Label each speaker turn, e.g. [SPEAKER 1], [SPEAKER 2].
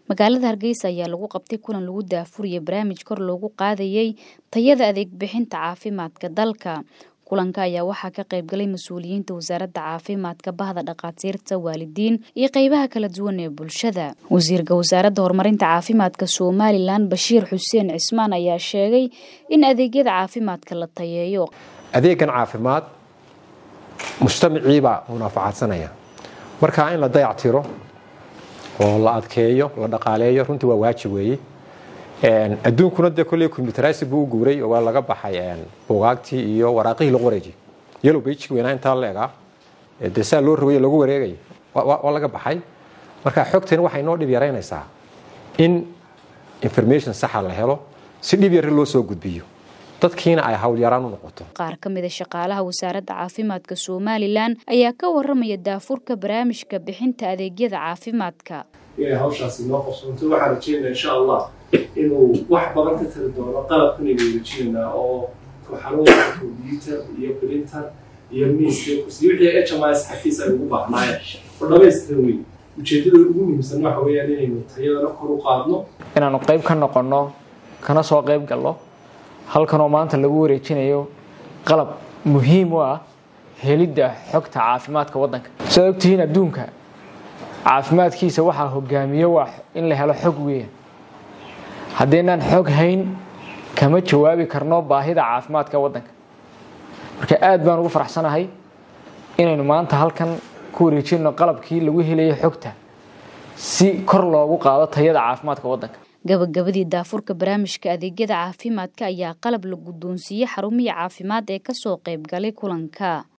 [SPEAKER 1] magaalada hargeysa ayaa lagu qabtay kulan lagu daafuriyay barnaamij kor loogu qaadayay tayada adeeg bixinta caafimaadka dalka kulanka ayaa waxaa ka qaybgalay mas-uuliyiinta wasaaradda caafimaadka bahda dhakhaatiirta waalidiin iyo qeybaha kala duwan ee bulshada wasiirka wasaaradda horumarinta caafimaadka somalilan bashiir xuseen cismaan ayaa sheegay in adeegyada caafimaadka la tayeeyo
[SPEAKER 2] adeegan caafimaad mujtamiciibaa munaafacaadsanaya marka in la dayactiro oo la adkeeyo la dhaqaaleeyo runtii waa waajib weeye adduunkuna dee kolley combyuteraysi buu u guuray oo waa laga baxay buugaagtii iyo waraaqihii lagu wareejiyay yellow bajig weynaa intaa la egaa dee saa loo rogay lagu wareegay waa laga baxay marka xogtani waxay noo dhib yaraynaysaa in information saxa la helo si dhib yari loo soo gudbiyo dadkiina ay howlyaraan u noqoto
[SPEAKER 1] qaar ka mida shaqaalaha wasaaradda caafimaadka somalilan ayaa ka waramaya daafurka barnaamijka bixinta adeegyada caafimaadka
[SPEAKER 3] inay hawshaasi noo qabsoonto waxaan rajeynaa insha allah inuu wax badan ka tari doono qalabkan aynu wareejinaynaa oo xarunta combyuter iyo printer iyo miiska kursi wixii h m s xafiis ay ugu baahnaayeen oo dhamaystiran weyn ujeedada ugu muhiimsan waxa weeyaan inaynu tayadana kor u qaadno
[SPEAKER 4] inaanu qayb ka noqonno kana soo qayb galno halkanoo maanta lagu wareejinayo qalab muhiim u ah helidda xogta caafimaadka waddanka sidaad ogtihiin adduunka caafimaadkiisa waxaa hogaamiyo waa in la helo xog weeyaan haddaynaan xog hayn kama jawaabi karno baahida caafimaadka waddanka marka aad baan ugu faraxsanahay inaynu maanta halkan ku wareejinno qalabkii lagu helayo xogta si kor loogu qaado tayada caafimaadka waddanka
[SPEAKER 1] gabagabadii daafurka barnaamijka adeegyada caafimaadka ayaa qalab la guddoonsiiyey xarumihii caafimaad ee kasoo qayb galay kulanka